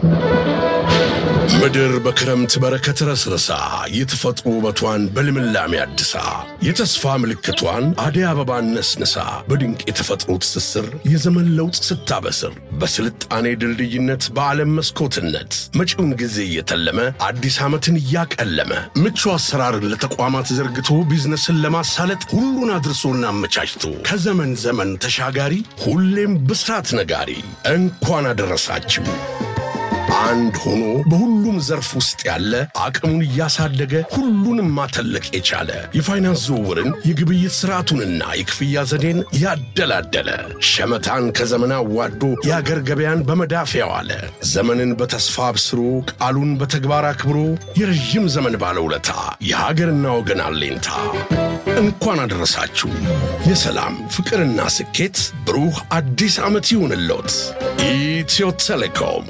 ምድር በክረምት በረከት ረስረሳ የተፈጥሮ ውበቷን በልምላሜ አድሳ የተስፋ ምልክቷን አደይ አበባን ነስንሳ በድንቅ የተፈጥሮ ትስስር የዘመን ለውጥ ስታበስር በስልጣኔ ድልድይነት በዓለም መስኮትነት መጪውን ጊዜ እየተለመ አዲስ ዓመትን እያቀለመ ምቹ አሰራርን ለተቋማት ዘርግቶ ቢዝነስን ለማሳለጥ ሁሉን አድርሶና አመቻችቶ ከዘመን ዘመን ተሻጋሪ ሁሌም ብስራት ነጋሪ እንኳን አደረሳችሁ። አንድ ሆኖ በሁሉም ዘርፍ ውስጥ ያለ አቅሙን እያሳደገ ሁሉንም ማተለቅ የቻለ የፋይናንስ ዝውውርን የግብይት ስርዓቱንና የክፍያ ዘዴን ያደላደለ ሸመታን ከዘመን አዋዶ የአገር ገበያን በመዳፍ ያዋለ ዘመንን በተስፋ አብስሮ ቃሉን በተግባር አክብሮ የረዥም ዘመን ባለውለታ የሀገርና ወገን አለኝታ እንኳን አደረሳችሁ። የሰላም ፍቅርና ስኬት ብሩህ አዲስ ዓመት ይሁንልዎት። ኢትዮ ቴሌኮም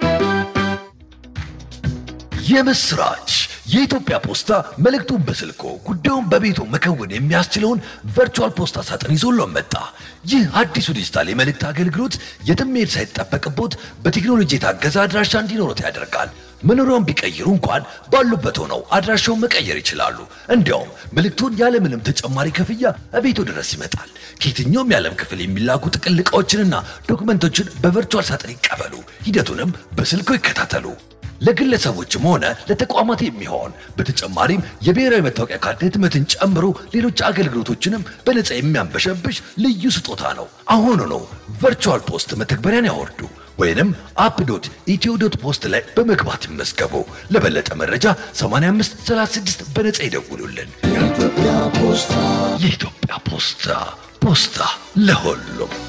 የምስራች! የኢትዮጵያ ፖስታ መልእክቱን በስልኮ ጉዳዩን በቤቱ መከወን የሚያስችለውን ቨርቹዋል ፖስታ ሳጥን ይዞሎን መጣ። ይህ አዲሱ ዲጂታል የመልእክት አገልግሎት የትም መሄድ ሳይጠበቅቦት በቴክኖሎጂ የታገዘ አድራሻ እንዲኖሩት ያደርጋል። መኖሪያውን ቢቀይሩ እንኳን ባሉበት ሆነው አድራሻውን መቀየር ይችላሉ። እንዲያውም መልእክቱን ያለምንም ተጨማሪ ክፍያ እቤቱ ድረስ ይመጣል። ከየትኛውም የዓለም ክፍል የሚላኩ ጥቅል ዕቃዎችንና ዶክመንቶችን በቨርቹዋል ሳጥን ይቀበሉ። ሂደቱንም በስልኮ ይከታተሉ። ለግለሰቦችም ሆነ ለተቋማት የሚሆን በተጨማሪም የብሔራዊ መታወቂያ ካርድ ህትመትን ጨምሮ ሌሎች አገልግሎቶችንም በነፃ የሚያንበሸብሽ ልዩ ስጦታ ነው። አሁኑ ነው ቨርቹዋል ፖስት መተግበሪያን ያወርዱ ወይንም አፕ ዶት ኢትዮ ዶት ፖስት ላይ በመግባት ይመዝገቡ። ለበለጠ መረጃ 8536 በነፃ ይደውሉልን። የኢትዮጵያ ፖስታ ፖስታ ለሁሉም